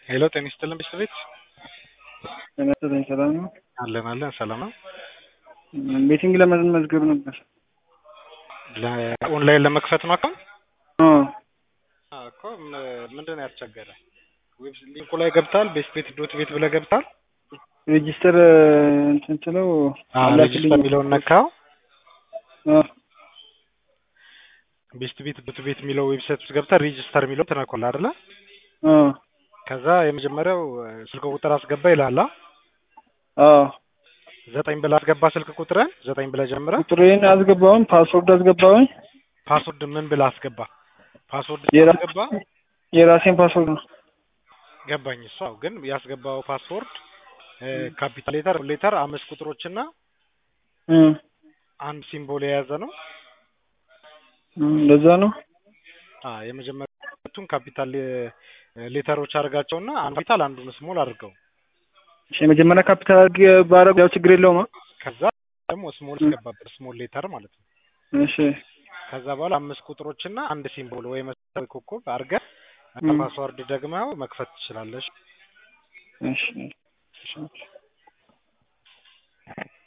ሄሎ ጤና ይስጥልን ቤተሰቤት ጤና ይስጥልኝ ሰላም ነው? አለን አለን ሰላም ነው። ቤቲንግ ለመመዝገብ ነበር። ኦንላይን ለመክፈት ነው አካውንት አዎ አዎ እኮ ም- ምንድን ነው ያስቸገረ? ዌብ ሊንኩ ላይ ገብታል ቤት ቤት ዶት ቤት ብለህ ገብታል። ሬጂስተር እንትን ስለው ሬጅስተር የሚለውን ነካው። አዎ ቤስት ቤት ዶት ቤት የሚለው ዌብሳይት ውስጥ ገብተህ ሬጅስተር የሚለው ትነካለህ አይደለ? አዎ ከዛ የመጀመሪያው እ፣ ስልክ ቁጥር አስገባ ይላል። አ? አዎ ዘጠኝ ብለህ አስገባ ስልክ ቁጥርን ዘጠኝ ብለህ ጀምረህ ቁጥሬን አስገባውን ፓስወርድ አስገባውን ፓስወርድ ምን ብለህ አስገባ? ፓስወርድ የራ- አስገባ የራሴን ፓስወርድ ነው። ገባኝ። እሷ ግን ያስገባው ፓስወርድ ካፒታል ሌተር ሌተር አምስት ቁጥሮችና እም፣ አንድ ሲምቦል የያዘ ነው። እም፣ እንደዛ ነው። አ የመጀመሪያቱን ካፒታል ሌተሮች አድርጋቸውና አንዱ ካፒታል አንዱን ስሞል አድርገው እሺ የመጀመሪያ ካፒታል አድርጌ ባረግ ያው ችግር የለውም። አ? ከዛ ደግሞ ስሞል አስገባበት ስሞል ሌተር ማለት ነው። እሺ ከዛ በኋላ አምስት ቁጥሮችና አንድ ሲምቦል ወይ መሰል ወይ ኮከብ አድርገህ እም፣ ፓስወርድ ደግመው መክፈት ትችላለሽ። እሺ